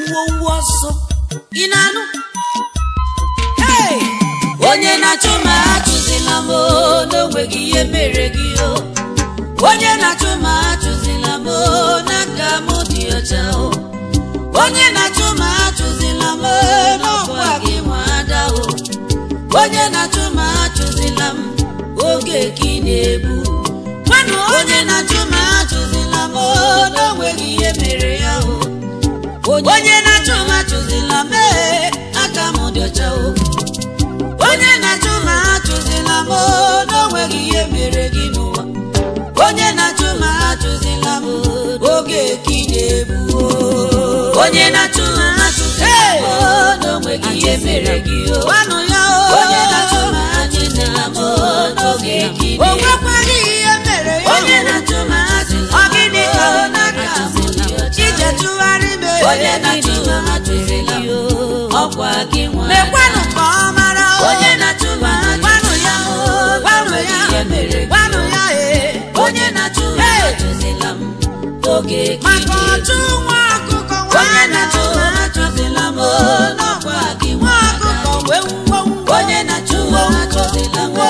ngwongwo ọsọ ị na-anụ Hey! onye na-achụ ma achụzila m o, n'onweghị ihe mere gị o onye na-achụ ma achụzila m o, n'aka m dị ọcha o onye na-achụ ma achụzila m o, n'ọkwa gị nwa ada o onye na-achụ ma achụzila m oge ka ị na-ebu gwanụ onye na-achụ ma achụzila m o, n'onweghị ihe mere ya o onye na-achụ ma achụzila m ee, aka m dị ọcha o onye na-achụ ma achụzila m o, n'onweghị ihe mere gị n'ụwa onye na-achụ ma achụzila m oge ka ị na-ebu o. onye na-achụ ma achụzila m o, n'onweghị ihe mere gị o gwanụ ya o onye na-achụ ma achụzila m o, n'oge ka ị na-ebu o nwekwaghị ihe mere ya onye na-achụ ma achụzila m o, n'aka m dị ọcha ije tụgharị m onye na-achụ ma achụzila m ọkwa gị nwa mekwanụ ka ọ mara o onye na-achụ ma gwanụ ya o gwanụ ya gwanụ ya ee onye na-achụ ma achụzila m oge maka ọchụ nwa ọkụkọ onye na-achụ ma achụzila m n'ọkwa gị nwa ọkụkọ wee wuo onye na-achụ ma achụzila m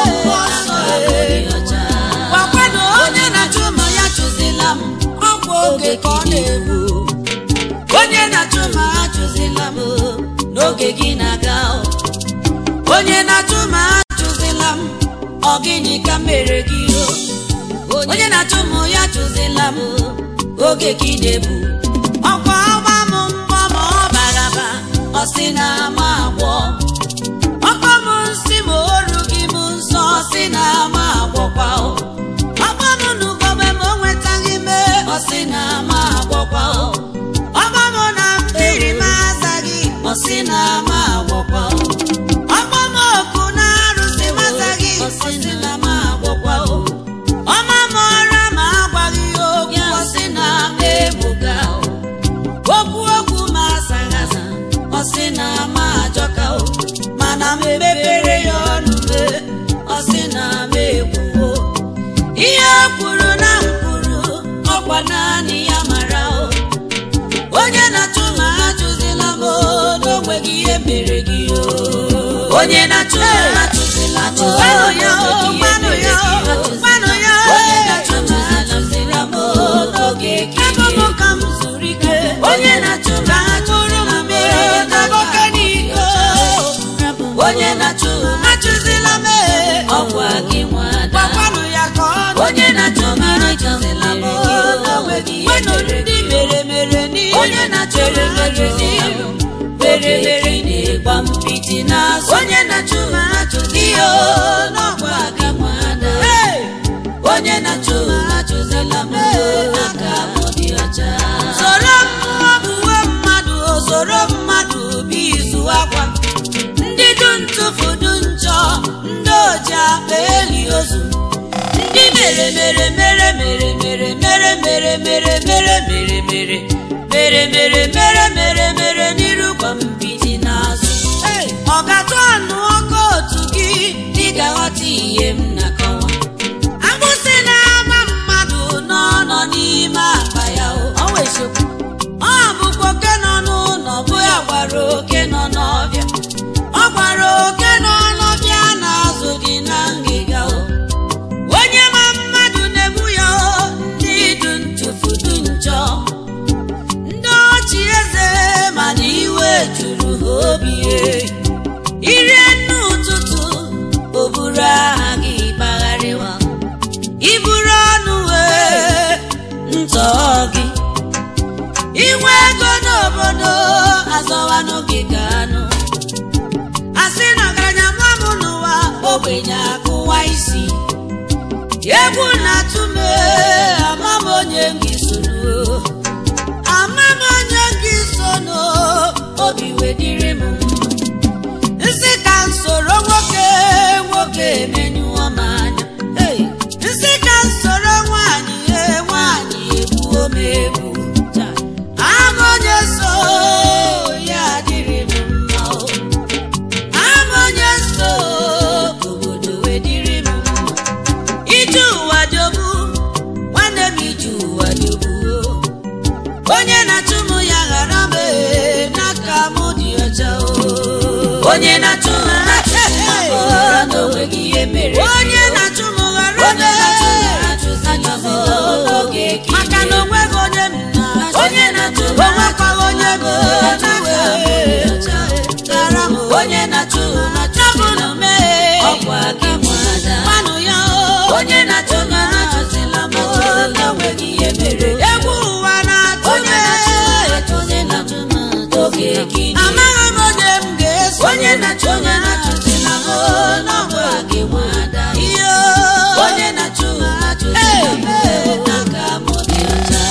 gwakwanụ onye na-achụ ma ya chụzila m ọkwa oge ka ọ na-egbu onye na-achụ ma achụzila m n'oge gị na-aga o. onye na-achụ ma achụzila m ọ gịnị ka m mere gị o onye na-achụ m ya chụzila m oge gị na-ebu ọkwa ọgba m mbọ ma ọ baraba ọ sị na ama agwọ ọkpa m nsị ma oru gị m nsọ ọ sị na ama agwọkwa o ọkpa m n'ugogbe ma o nwetaghị mee ọ sị na ama agwọkwa o ọkpa m na mmiri m azaghị ọ sị na ama agwọkwa o ọkpa m oku na arụsị m azaghị ọ sị na ama agwọkwa o ọma m ọra ma agwaghị ya okwu ọ sị na ama egbuga o okwu okwu ma asaghị asa ọ sị na ama ajọka o mana m mepere ya ọnụ mee ọ sị na ama ekwuwo ihe o kwuru na m kwuru ọkwa naanị ya mara o onye na-achụ ma achụzila m o, n'onweghị ihe mere gị o onye na-achụ ma achụzila m o, gwanụ ya o gwanụ ya o gwanụ ya o onye na-achụ ma achụzila m o, n'oge ka ebe m ka m zuru ike onye na-achụ ma achụzila m o, n'oge n'iko onye na-achụ ma achụzila m e, ọkwa gị nwada gwakwanụ ya ka ọ onye na-achụ ma achụzila m o, n'onweghị ihe mere ndị mere mere n'ihe onye na-achụ ma achụzila m mere mere na-egba mpiti n'azụ onye na-achụ ma achụzila o, n'ọkwa gị nwada onye na-achụ ma achụzila m aka m dị ọcha soro mmụọ buwe mmadụ o soro mmadụ bụ izu akwa ndị du ntụfu du njọ ndị oji akpa eli ozu ndị mere mere mere mere mere mere mere mere mere mere mere mere mere mere mere mere n'iru gwa mbiti n'azụ ọ ga-atụ anụ ọkụ otu gị dị ga-aghọta ihe m na-akọwa agbụsị na-ama mmadụ n'ọnọ n'ime akpa ya o ọ bụkwa oke nọ n'ụlọ bụ ya gwara oke nọ n'ọbịa ọ gwara oke nọ n'ọbịa na-azụ dị na ngịga o onye ma mmadụ na-egbu ya o ndị du ntụfu du njọ ndị ọchị eze mana iwe juru ha obi e. irie nne ụtụtụ o buru aha gị gbagharịwa iburu ọnụ wee ntọ gị inwe ego n'obodo azọwanụ gị ka anụ asị na ọgaranya nwa m n'ụwa ogbenye akụwa isi egwu na-atụ m ee, ama m onye gị soro ama m onye gị sono obi wedịrị m nsị ka m soro nwoke nwoke emenyụọ m anya Hey! nsị ka m soro nwaanyị ee, nwaanyị egbuo m egbu ama onye so ya adịrị m mma o ama onye so obodo wedịrị m mma ije ụwa jọgbu nwanne m ije ụwa jọgbu onye na-achụ m ya ghara m ee, onye na-achụ m na-achụzi m ghara na onweghị ihe mere onye na-achụ m ghara onye na-achụ m na-achụzila m n'oge ka maka na onweghị onye m na onye na-achụ m onwekwaghị onye m ghara m onye na-achụ m na-achụzila m ọkwa gị nwada mmanụ ya onye na-achụ m na-achụzila m n'onweghị ihe mere egwu ụwa na-atụ onye na-achụ m na-achụzila m n'oge gị amaghị m onye m ga-eso onye na-achụ m na-achụzila m n'ọkwa gị nwada ihe onye na-achụ m na-achụzila m aka m dị ọcha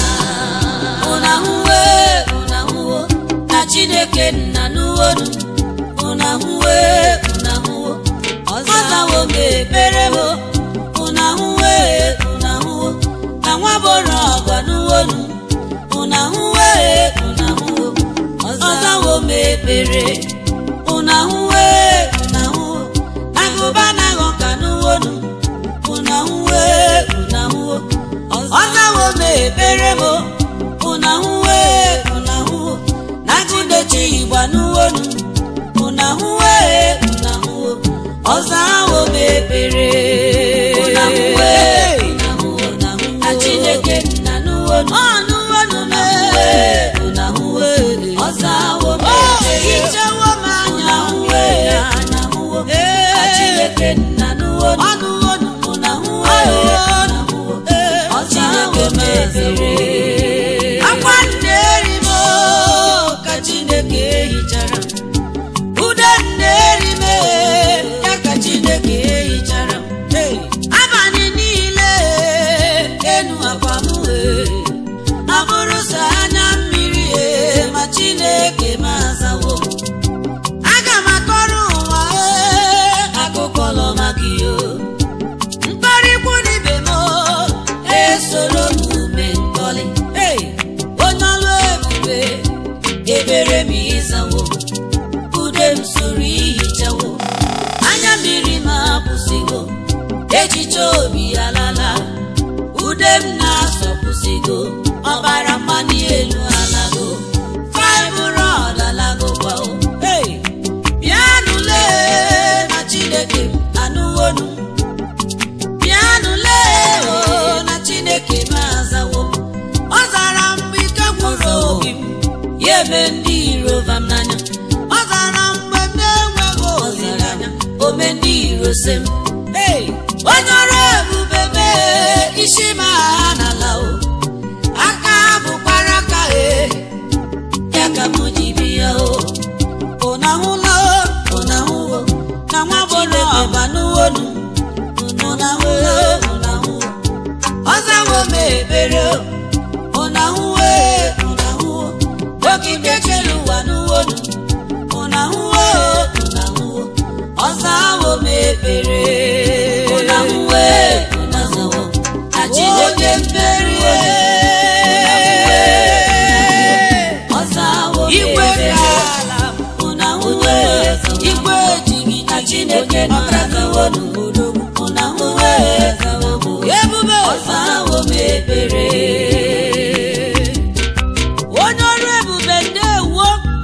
ụnahụwe ụnahụwo na chineke nna n'uwonu ụnahụwe ụnahụwo ọzawo m ekpere m ụnahụwe ụnahụwo na nwa boro ọgọ n'uwonu ụnahụwe ụnahụwo ọzawo m ekpere ụnahụwe ụnahụwo na gụba na ghọka n'uwonu ụnahụwe ụnahụwo ọzawo m ekpere m ụnahụwe ụnahụwo na chinechi igba n'uwonu ụnahụwe ụnahụwo ọzawo m ekpere ụnahụwe ụnahụwo na chineke nna n'uwonu ọnụwonu m ụnahụwe ụnahụwe ọzawo m ekpere ichewo m anya ụnahụwe ụnahụwo na chineke nna n'uwonu ọnụwonu ụnahụwe ụnahụwo ọzawo m ekpere akwa nneeri m ka chineke hichara ude nneeri m ya ka chineke hichara abalị niile enu akwa m wee abụrụ sọ anya mmiri ee, ma chineke m azawo aga m akọrọ ụwa ee, akụkọ lọ maka iyo mkparịkwu n'ibe m esoro m ume nkọlị Hey! onye ọlụ ebube ebere m ịzawo ude m soro ihichawo anya mmiri m apụsịgo echiche obi alala ude m na-asọpụsịgo ọbara mmanụ elu alago faịbrọd alago kwao Hey! bịanụle na chineke m anụwonu bịanụ lee o na chineke m azawo ọ zara mgbe ike gwụrụ obi m ya eme ndị iro vam n'anya ọ zara mgbe m na-enweghị ọ zara olileanya ome ndị iro se m Hey! onye ọrụ ebube mee isi m agha n'ala o aka bụkwara aka e ya ka m ji bịa o ụnahụla ụnahụwo na nwa bụrụ chineke ọba banụwonu ụnahụwo ụnahụwo ọzawo m ekpere o ụnahụwe ụnahụwo okike kere ụwa n'uwonu ụnahụwo ụnahụwo ọzawo m ekpere ụnahụwe ụnahụwo na chineke mmerie ọzawo m igwe ekpere dị ala ụnahụwe igwe ejighị na chineke nọrazawonu ụnahụwe ebube ọzawo m ekpere onye ọrụ ebube ndewo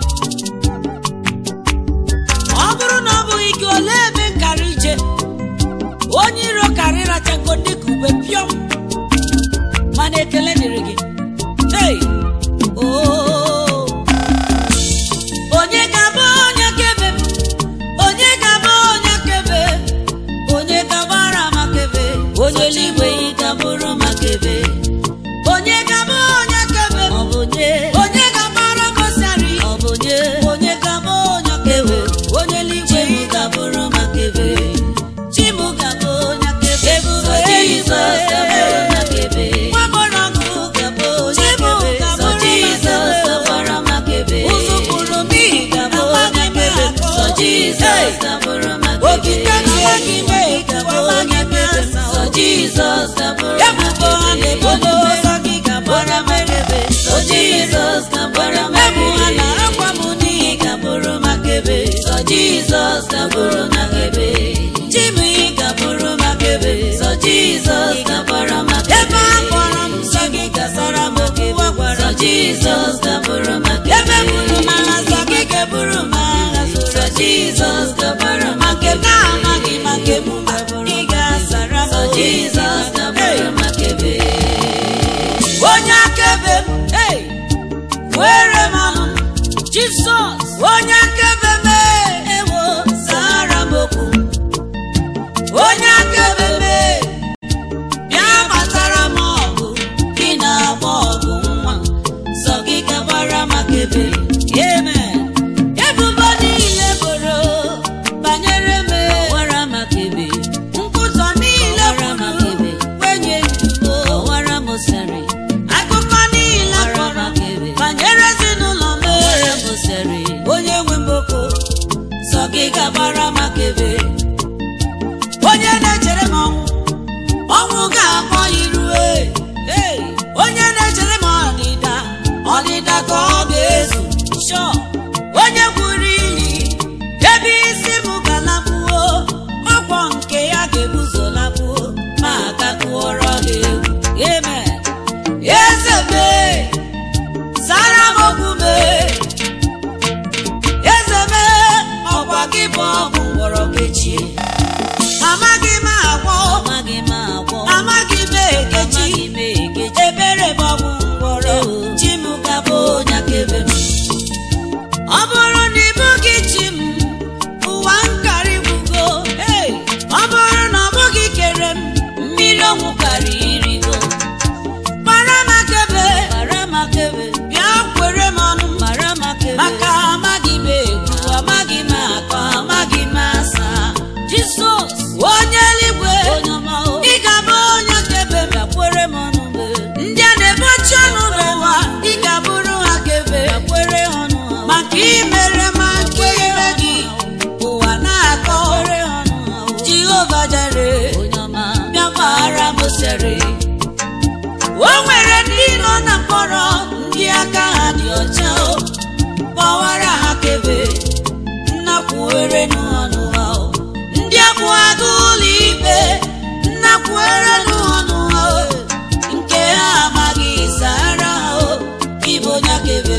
ọ bụrụ na ọ bụghị gị olee ebe nkara ije onye iro karị rachago dịka ube pịọm mana ekele dịrị gị hey! oh! onye ga-abụ onye kebe m? onye ga-abụ onye kebe onye ga-agbara makebe onye eluigwe ị ga-abụrụ makebe onye ga-abụ onye kebe m? ọ bụ nye onye ga-agbara gosari ọ bụ nye onye ga-abụ onye kebe onye eluigwe ị ga-abụrụ makebe chimu ga-abụ onye kebe Ebube Sọ Jizọs ga-abụrụ makebe nwa gbọrọ ọgụ ga-abụ onye Chimu kebe Sọ ga-abụrụ Jizọs makebe. ga-agbara makebe ụzụ kwuru n'ihi ga-abụ amaghị onye m kebe akọ. Sọ Jizọs ga-abụrụ makebe okike n'amaghị m ga-abụ ekwu onye amaghị m kebe asa Sọ Jizọs ga-abụrụ ebubo ha na-ebodo ọsọ gị ga-agbara m makebe Sọ Jizọs ga-agbara ebu ha makebe na akwa m n'ihi ị ga-abụrụ makebe Sọ Jizọs ga-abụrụ makebe Chimi ga-abụrụ makebe Sọ Jizọs ga-agbara makebe ebe a kpọrọ m nsọ gị gasara m okwu a gwara Sọ m Jizọs ga-abụrụ makebe ebe buru m agha sọ gị ga-eburu m agha Sọ Jizọs kwere m ọnụ jizọs onye akaebe mee ewo zara m okwu onye akaebe mee bịa gbatara m ọgụ gị na-agba ọgụ nwa sọ gị gabara maka ebe amen ebubo niile boro banyere m wara maka ebe nkwụsọ niile boro wenye ndugo wara m sari akụkọ niile kọrọ banyere ezinụlọ m onye nwe mboko sọ gị gabara maka ebe onye na-echere m ọnwụ ọnwụ ga-akpọ irue Hey! onye na-echere m ọdịda ọdịda ka ọ ga-ezu Sure! onye gwuru ili ebe isi m galakpuo ọkwọ nke ya ga-ebuzolakpuo ma agakwuoro gị egwu amen eze mee zara m okwu mee eze mee ọkwa gị bụ ọgwụ ngwọrọ kechie amaghị m agwọ amaghị m agwọ amaghị m ekechi amaghị m ekechi ebere bụ ọgwụ ngwọrọ chi m gabụ onye akaebe m ọ bụrụ na ịbụ gị chi m ụwa nkarị gwugo Hey! ọ bụrụ na ọ bụghị kere m mmiri ọnwụ karị irigo mara m akebe mara maka ebe bịa kwere m ọnụ mara maka ebe maka amaghị m egwu amaghị m akọ amaghị m asa jizọs onye eluigwe onye ọma o ị ga-abụ onye akaebe m bịakwere m ọnụ mgbe ndị a na-ebochi ọnụ n'ụwa ị ga-abụrụ ha akaebe bịakwere ọnụ ha maka imere ma nke ire gị ụwa na-akọ kwere ọnụ ha o jehova jere onye ọma bịa gbara m sere o nwere ndị nọ na mkpọrọ ndị aka ha dị ọcha o kpọwara ha kebe nnakwuere n'ọnụ ha o ndị abụ agụ ụlọ ikpe nnakwuere n'ọnụ ha o nke ha amaghị sara ha o ịbụ onye akebe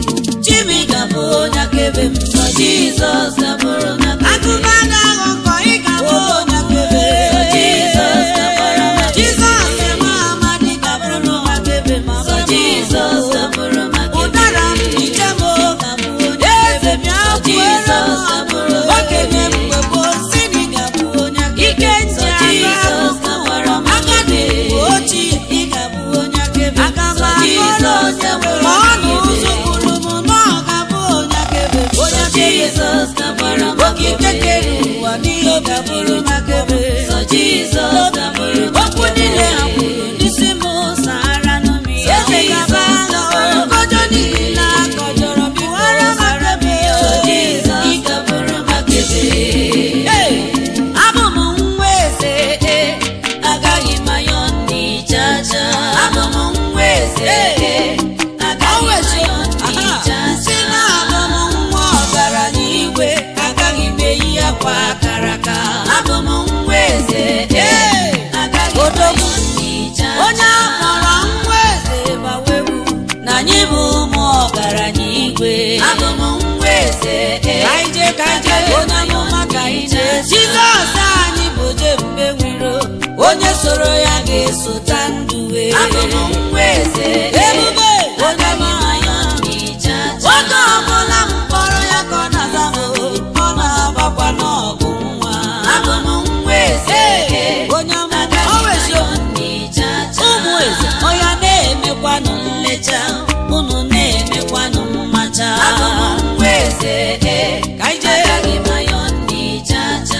chimi gabụ onye akebe m sọ jizọs gabụrụ onye akebe agụba ga-aghọ nkọ ị gabụ onye akebe Sọ Jizọs gabara m akebe. jizọs nwa amadi gabụrụ onye akebe ma sọ jizọs gabụrụ maka ebe ụdara m ije m gabụ onye eze bịa Sọ kwere Jizọs m gabụrụ okenye ebe. mgbe gboo si na ị ga-abụ onye akaebe. ike Sọ ntị Jizọs aka gabara m agadi ebe. mgbe ochie ị ga-abụ onye akaebe aga m Sọ akọrọ Jizọs onye gabara ma ọ m na ebe. ụzọ kwuru m na ọ ga-abụ onye akaebe onye Sọ akaebe Jizọs gabara m okike ebe. kere ụwa n'ihe ọ ga-abụrụ onye akaebe Sọ Jizọs gabara m okwu niile ha ebe. kwuru n'isi m sara n'ụmụ ya Sọ eze gaba Jizọs agha gabara m nkọjọ niile akọjọrọ biwara mara m ya Sọ Jizọs gabara maka ebe. Hey! abụ m nwa eze eh, agaghị m ayọ ndị jaja abụ m nwa eze eh, agaghị m ayọ ndị Aha. jaja si na abụ m nwa ọgaranya igwe agaghị m eyi akwa akara aka abụ m nwa eze eh, agaghị m Odogwu. ayọ ndị jaja onye akpọrọ nwa eze gbawewu na anyị bụ ụmụ ọgaranya igwe abụ m nwa eze eh, Kaije, kaije, onye amụma ka ije jizọs anyị bụ jebube nwiro onye soro ya ga-esota ndụ wee abụ m nwa eze ebube onye agaghị m amụma ayọ ndị jaja oge ọbụla m kpọrọ ya ka ọ na-aza m ọ na-agbakwa n'ọgụ nwa abụ m nwa eze onye amụma agaghị ọ m wezi ayọ okwu ndị jaja ụmụ eze ọya na-emekwanụ nlecha unu na-emekwanụ mmacha abụ m nwa eze ka ije agaghị m ayọ ndị jaja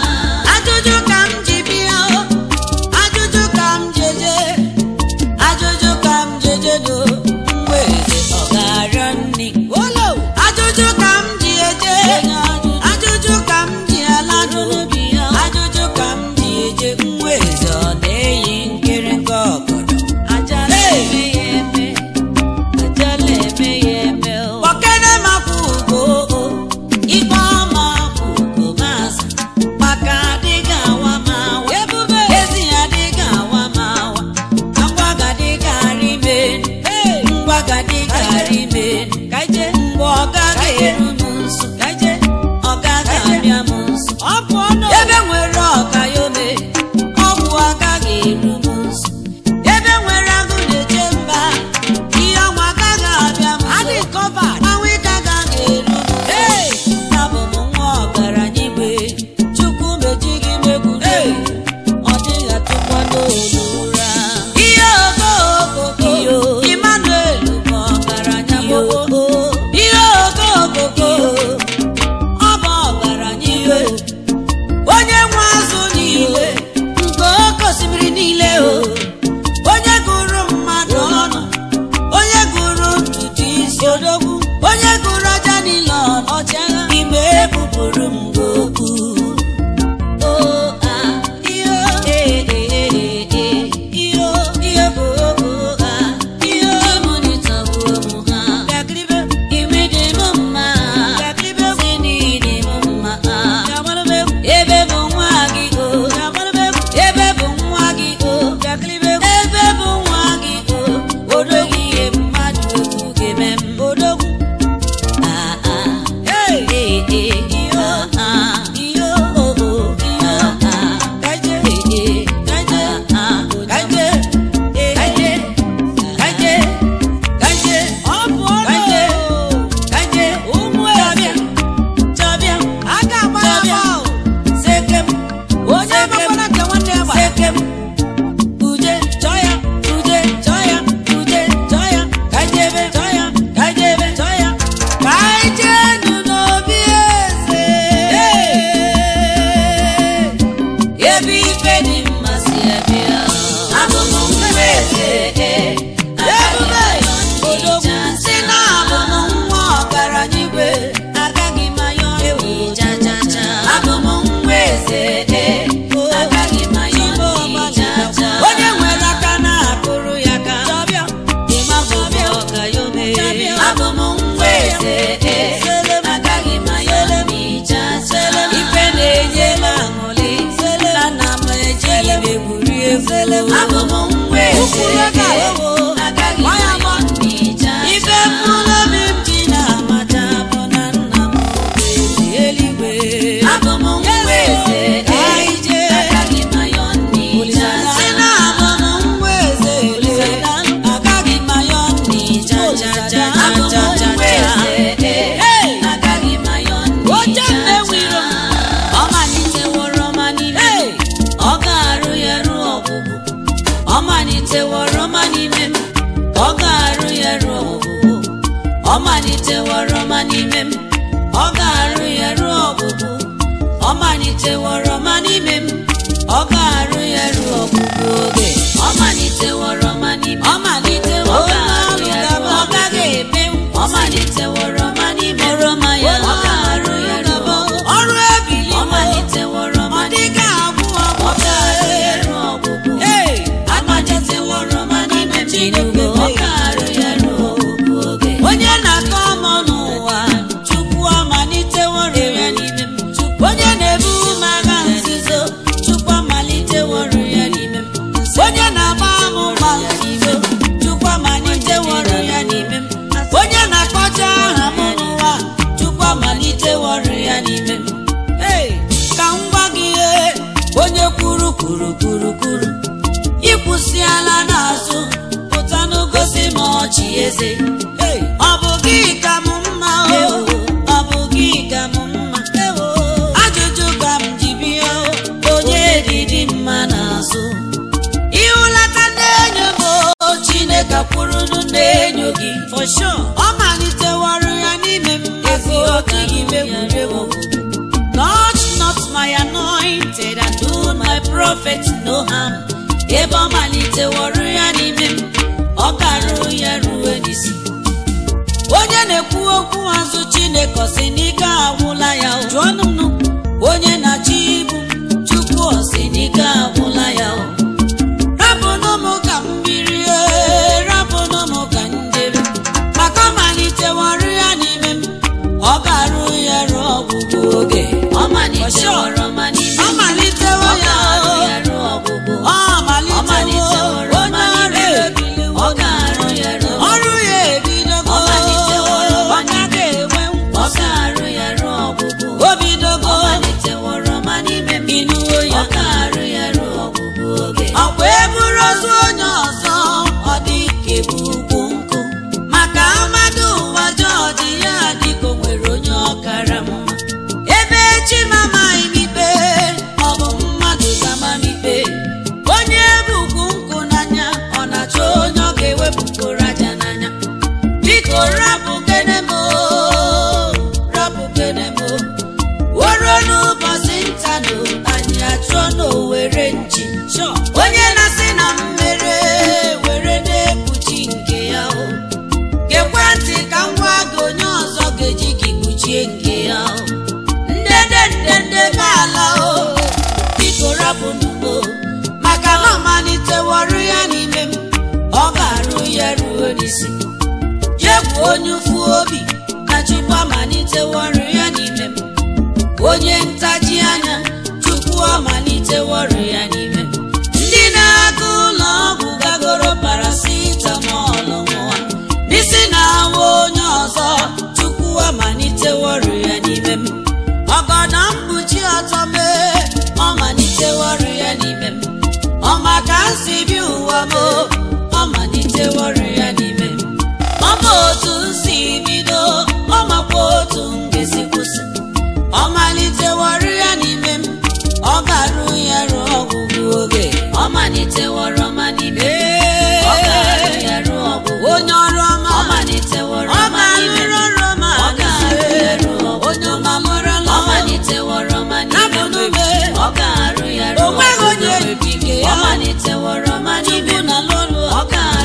ajụjụ ka m ji bịa o, ajụjụ ka m jeje ajụjụ ebube odogwu si na abụ m nwa ọgaranya igwe agaghị m ayọ ewu abụ m nwa eze agaghị m ayọ onye nwere aka na-akụrụ ya ka ịmabụbụ ọgayome abụ m nwa eze agaghị m ayọ ife na-enye m aṅụrị na nna m ejighị m egwuri egwu abụ m nwa eze agaghị m ayọ ife mkpụrụ obi m ji na-amata bụ na nna m bụ eze eluigwe abụ m nwa eze anyị jee si na abụ m nwa eze agaghị m ayọ abụ m nwa eze oche mmewiro ọ maliteworo ma n'ime m ọ ga-arụ ya ruo ọgwụgwụ ọ maliteworo ma n'ime m ọ ga-arụ ya ruo ọgwụgwụ ọ maliteworo ma n'ime m ọ ga-arụ ya ruo ọgwụgwụ ọ maliteworo ma n'ime m ọ ga-arụ ya ruo ọgwụgwụ oge ọ maliteworo ma n'ime ọ maliteworo ọ ga-arụ ya ruo ọ gaghị eme ọ maliteworo ma n'ime oroma ya ọ ga-arụ ya ruo ọrụ ebili ọ maliteworo ma n'ime agwụ ọ ga-arụ ya ruo ọgwụgwụ ọ maliteworo ma n'ime Chineke ọ ga-arụ ya ruo ọgwụgwụ oge onye na-akọ ọmụ n'ụwa Chukwu amaliteworo ya n'ime m onye na-ebu m agha nzuzo Chukwu amaliteworo ya n'ime m onye na-agba m gba nzuzo Chukwu amaliteworo ya n'ime m onye na-akpọcha aha m n'ụwa Chukwu amaliteworo ya n'ime m Hey, ka m gwa gị ihe onye kwuru kwuru kwuru kwuru ịkwụsịala n'azụ pụta n'ogosi m ọchị eze Hey, ọ bụ gị ka m mma o ọ bụ gị ka m mma ajụjụ ka m ji bịa o onye dịdị mma n'azụ ịhụlata ndị enyo m o chineke kwurunu ndị enyo gị for sure ọ maliteworo ya n'ime m ezi otu gị megwuregwu Touch not my anointed and do my prophet no harm. Ebe ọ maliteworo ya n'ime m, ọ ga-arụ ya ruo n'isi. Onye na-ekwu okwu azụ Chineke ọ sị n'ike agwụla ya o. jụọnụ m nụ. onye na-achị ibu m, Chukwu ọ sị n'ike agwụla ya o. rapụnụ m ka m birie rapụnụ m ka m jere maka ọ maliteworo ya n'ime m ọ ga-arụ ya ruo ọgwụgwụ oge ọ maliteworo ma n'ime m ọ malitewo ya o ọ malitewo onye ọrụ ebiliwo ọ ga-arụ ya ruo ọrụ ya ebidogo ọ malitewo ọ gaghị enwe nkwa ọ ga-arụ ya ruo ọgwụgwụ o bidogo ọ maliteworo ma n'ime m inuwo ya ọ ga-arụ ya ruo ọgwụgwụ oge ọkwa eburu ozu onye ọzọ ọ dị ka ebu ugwu nkụ maka amadu ụwa jọji ya dịka o nwere onye ọkara mma ebe chi mamaghị m ikpe ọ bụ mmadụ gama m ikpe onye bukwu nkụ n'anya ọ na-achọ onye ọ ga-ewepụgoro aja n'anya biko rapụ kene m o, rapụ kene m o. woro n'ụbọchị ntanụ anyị achụọ n'owere nchi onye na-asị na mmere were na-ekpuchi nke ya o gekwe ntị ka m gwa gị onye ọzọ ga-eji gị kpuchie nke ya o ndede ndede be ala o biko rapụ n'ugbo maka na ọ maliteworụ ya n'ime m ọ ga-arụ ya ruo n'isi jegwu onye ụfụ obi na chukwu amaliteworụ ya n'ime m onye ntaji anya chukwu amaliteworụ ya n'ime m ndị na-aga ụlọ ọgwụ gagoro paracetamol nwa n'isi na-awa onye ọzọ chukwu amaliteworụ ya n'ime m ọgọdọ mkpuchi ọtọ mee ọ maliteworụ ya n'ime m ọ maka nsi bi ụwa m o, ọ maliteworụ ya n'ime m ọ ma otu nsi bido ọ makwa otu m ga-esi kwụsị ọ maliteworụ ya n'ime m ọ ga-arụ ya ruo ọgwụgwụ oge ọ maliteworo ma n'ime m ọ ga-arụ ya ruo ọgwụgwụ onye ọrụ ọma ọ maliteworo ma n'ime m ọ ga-arụ ya ruo ọgwụgwụ onye ọma mụrụla ọ maliteworo ma n'ime m ọ ga-arụ ya ruo ọgwụgwụ ọ maliteworo ma n'ime m ọ ga-arụ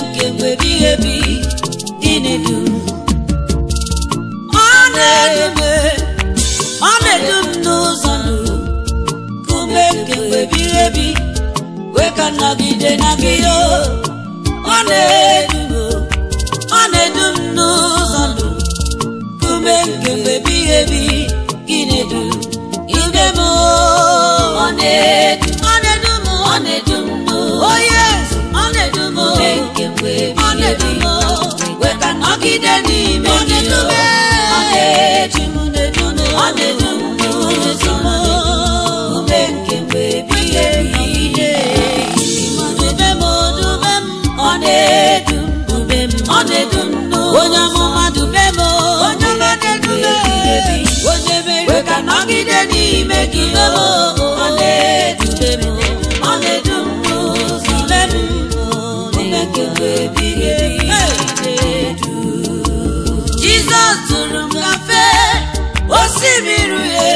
nke mgbe ebighị ebi gị na-edu ọ na-edu m ọ na-edu m n'ụzọ ndụ kume nke mgbe ebighị ebi wee ka nọgide na gị o ọ na-edu m ọ na-edu m n'ụzọ ndụ kume nke mgbe ebighị ebi gị na-edu ime m o. ọ na-edu ọ na-edu m ọ na-edu m n'ụzọ oh yes ọ na-edu m kume nke mgbe ọ na-edu m wee ka nọgide n'ime gị o ọ na-edu m na-edu m ọ na-edu m n'ụzọ ndụ kume nke mgbe ebighị ebi dube m dube m ọ na-edu m dube m ọ na-edu m n'ụzọ onye amụma dube m onye ọma na-edube onye mere ka nọgide n'ime gị o ọ na-edube m ọ na-edu m n'ụzọ dube m dube nke mgbe ebighị ebi na-edu Jizọs tụrụ m gafe osimiri uhie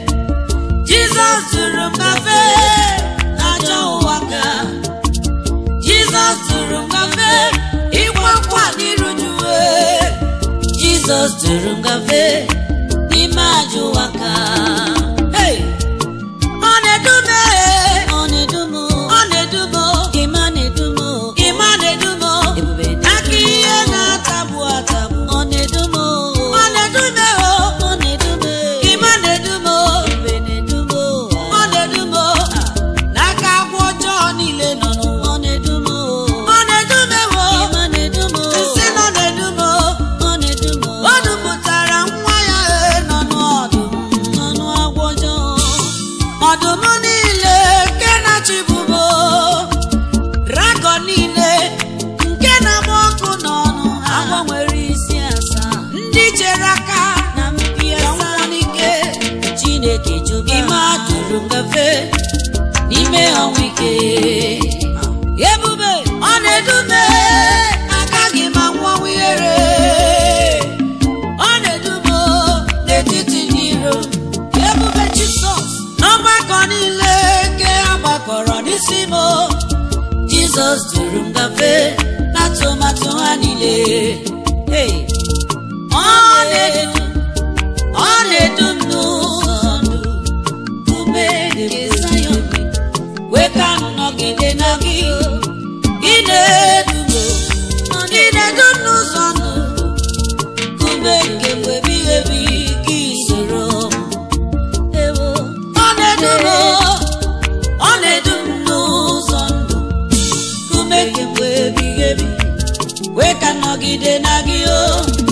Jizọs tụrụ m gafe n'ajọ ụwa ka Jizọs tụrụ m gafe ịkwa nkwa n'iru juwe Jizọs tụrụ m gafe n'ime ajọ ụwa ka Hey! Ọ na-edu m ee, ọ na-edu m ọ na-edu m ịma na-edu m ịma na-edu m ebube aka ihe na-atagbu atagbu ọ na-edu m ọ na-edu m ee, ọ na-edu m ịma na-edu m ebube na-edu m ọ na-edu m n'aka agwọ ọjọọ niile nọ n'ụwa ọ na-edu m ọ na-edu m ewo ịma na-edu m nsị nọ na-edu m ọ na-edu m o dupụtara nwa ya ee, nọ n'ọdụm n'ọnụ agwọ ọjọọ ọdụm niile nke na-achịbụbo dragọn niile nke na-agba ọkụ n'ọnụ ha agwọ nwere isi asaa ndị chere aka na mpi asaa n'ike chineke jụrụ ime atụrụ ngafe n'ime ọnwụ ike ebube ọ na-edume agaghị m anwanwu ihere ọ na-edumo n'etiti ndị iro ebube jisọs n'ọgbakọ niile nke agbakọrọ n'isi m jizọs duru m gafe n'atụmatụ ha niile Hey! ọ na-edu ọ na-edu m n'ụzọ ndụ ume nke Zayọn wee ka m nọgide na gị ị na-edu m ị na-edu m n'ụzọ ndụ ume nke mgbe ebighị ebi gị soro m ewo ọ na-edu m ọ na-edu m n'ụzọ ndụ ume nke mgbe ebighị ebi wee ka m nọgide na gị o